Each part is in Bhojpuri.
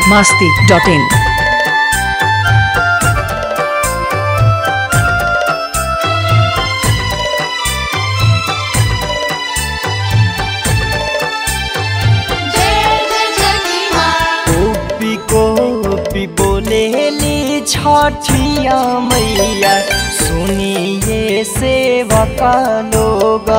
masti.in. कोपी कोपी बोलेली छठिया मैया सुनिए सेवक लोग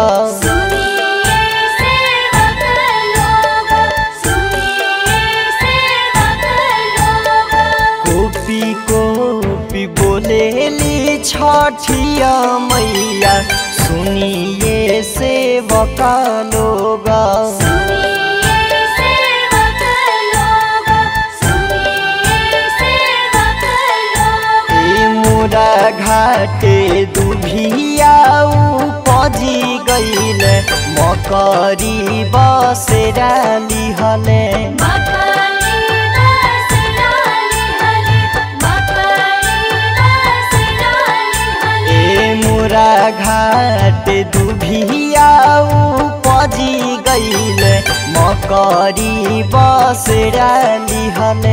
कोपी कोपी बोलेली छठिया मैया सुनिए सेवक लोग ए मुरा घाटे दुभिया पजी गईल मकरी बसेरा लिहले ए मुरा घाटे दुभिया पजी गईल मकरी बसेरा लिहले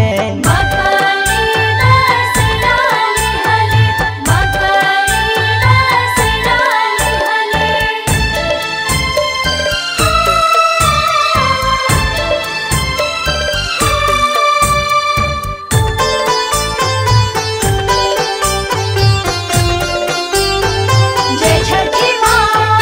जय छठी माँ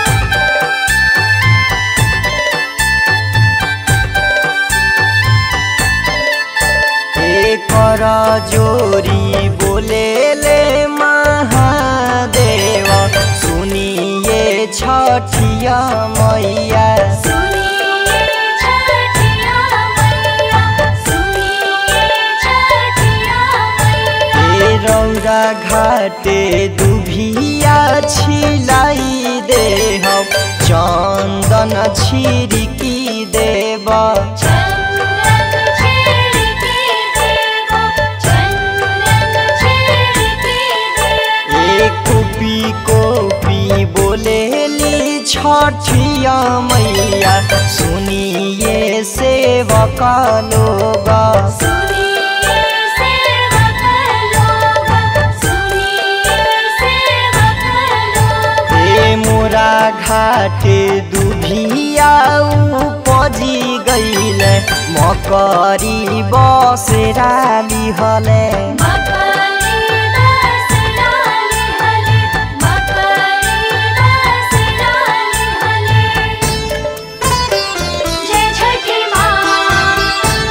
एकर जोरी बोलेले महादेव सुनिए छठिया मैया सुनिए छठिया मैया सुनिए छठिया मैया ए रौरा घाटे दुभिया छिलाई देह चन्दन छिरिकी देव चंदन छिड़की देवा चंदन छिड़की देवा ए कोपी कोपी बोलेली छठिया मैया सुनिए सेवक लोग सुनिए सेवक लोग सुनिए सेवक लोग ए मोरा घाटे दुभिया पजी गईल मकरी बसेरा लिहले मकरी दास डाली हले मकरी दास डाली हले जय छठी माँ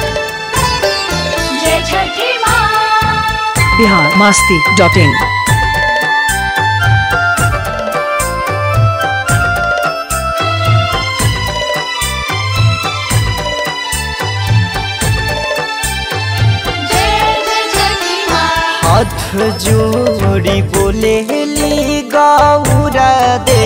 जय छठी माँ Bihar masti.in. जय जय छठी माँ हाथ जोड़ी बोलेली गौरा दे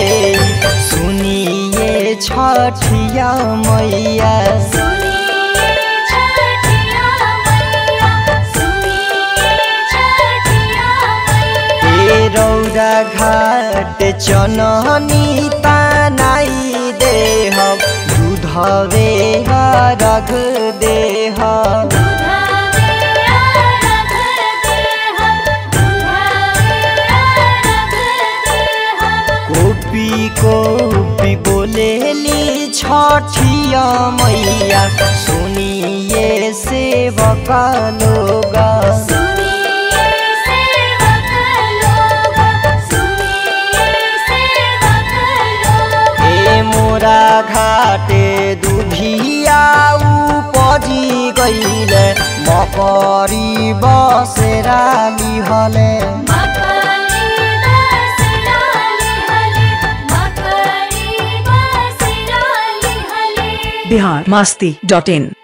सुनिए छठिया मैया सुनिए छठिया मैया सुनिए छठिया मैया ए रौरा घाट चननी तानाई देह दूधवे रख देह दुधावे आरग देह दुधावे आरग देह कोपी कोपी बोलेली छठिया मैया सुनिए सेवक लोग सुनिए सेवक लोग सुनिए सेवक लोग ए मोरा घाटे दुभिया पजी गईले मकरी बसेरा लिहले मकरी दास डाली हले मकरी बास डाली हले Bihar masti.in.